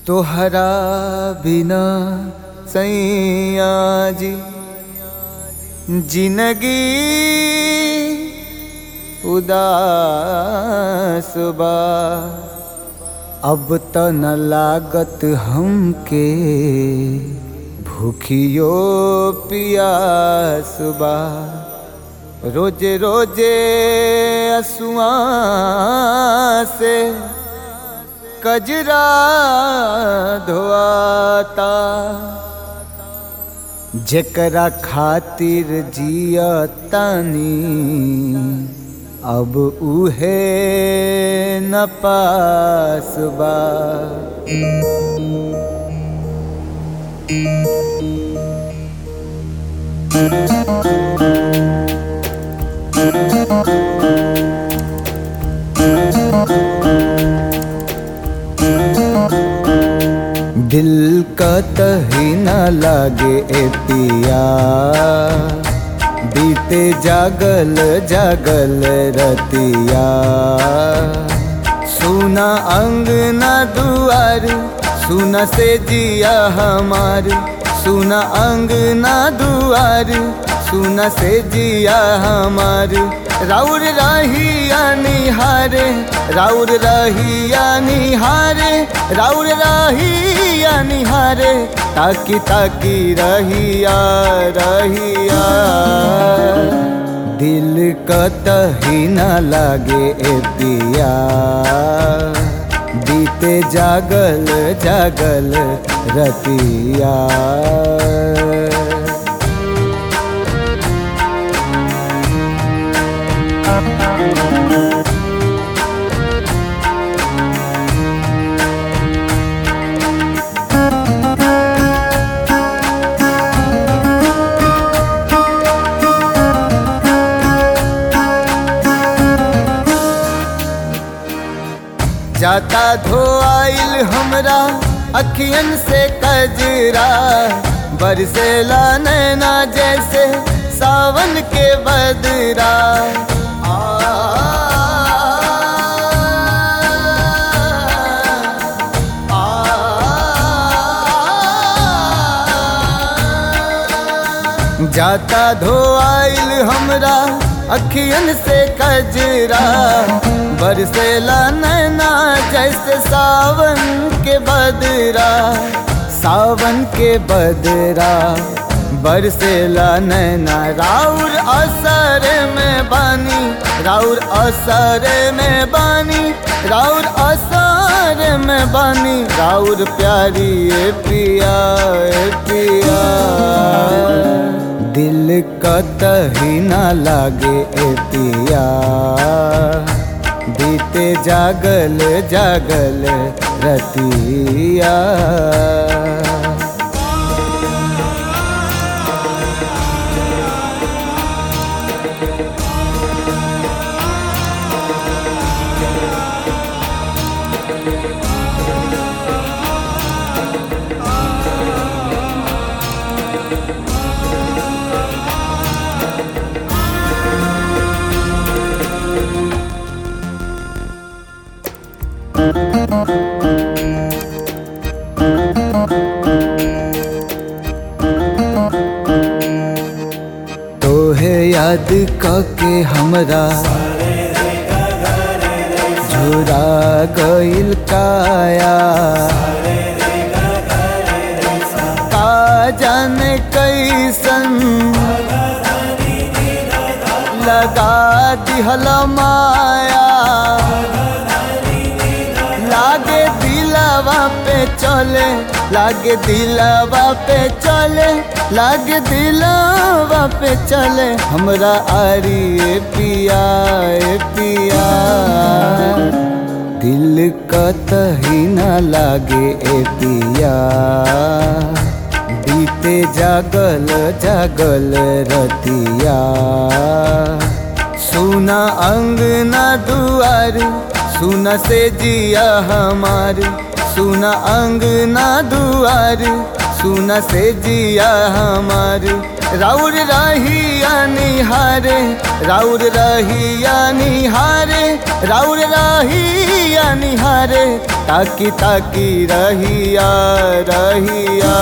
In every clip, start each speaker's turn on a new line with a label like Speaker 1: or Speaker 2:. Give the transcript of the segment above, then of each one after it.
Speaker 1: तोहरा बिना सैया जी जिंदगी उदास बा अब त न लागत हमके भूखियो पियास बा रोजे रोजे असुआ से कजरा धोआता जेकरा खातिर जियतानी अब उहे न पास बा दिल का तही न लागे ए पिया बीते जागल जागल रतिया सुना अंगना दुआर सुना से जिया हमार सुना अंगना दुआर सुना से जिया हमार राउर रहिया निहारे राउर रहिया निहारे राउर रहिया निहारे ताकी ताकी रहिया रहिया दिल कतही न लागे ए पिया बीते जागल जागल रतिया जाता धोआइल हमरा अखियन से कजरा बरसेला नैना जैसे सावन के बदरा आ, आ, जाता धोआइल हमरा अखियन से कजरा बरसेला नैना जैसे सावन के बदरा सावन के बदरा बरसेला नैना राउर असर में बानी राउर असर में बानी राउर असर में बानी राउर प्यारी ए पिया ए पिया दिल कतही न लागे ए पिया बीते जागल जागल रतिया तोहे याद कके हमरा झुरा गइल काया का जाने कैसन लगा दिहल माया लागे दिलावा पे चले लागे दिलावा पे चले लागे दिलावा पे चले हमरा आरी ए पिया ए पिया दिल कतही न लागे ए पिया बीते जागल जागल रतिया सुना अंगना दुआर सुना से जिया हमार सुना अंगना दुआर सुन से जिया हमार राउर रहिया निहारे राउर रहिया निहारे राउर रहिया निहारे ताकी ताकी रहिया रहिया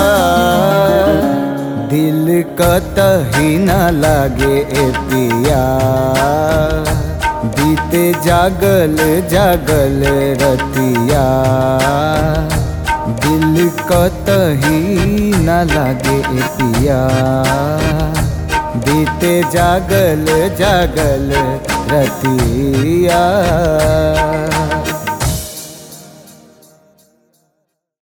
Speaker 1: दिल कतही न लागे ए पिया बीते जागल जागल रतिया दिल कतही न लागे ए पिया बीते जागल जागल रतिया